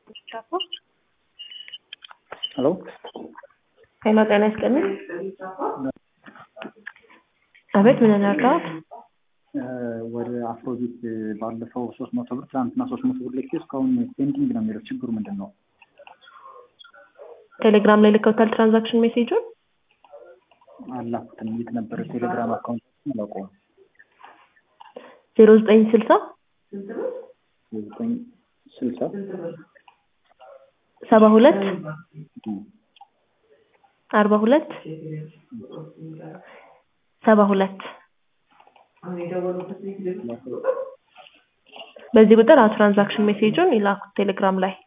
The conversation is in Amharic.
ሄሎ ሄሎ ጤና ይስጥልኝ። አቤት ምን እናድርገዎት? ወደ አፍሮቢት ባለፈው ሶስት መቶ ብር ትናንትና ሶስት መቶ ብር ልኬ እስካሁን ፔንዲንግ ነው የሚለው ችግሩ ምንድን ነው? ቴሌግራም ላይ ልከውታል ትራንዛክሽን ሜሴጁን? አላኩትም። የት ነበረ ቴሌግራም አካውንት አላውቀውም። ዜሮ ዘጠኝ ስልሳ ዘጠኝ ስልሳ ሰባ ሁለት አርባ ሁለት ሰባ ሁለት በዚህ ቁጥር ትራንዛክሽን ሜሴጁን ይላኩት ቴሌግራም ላይ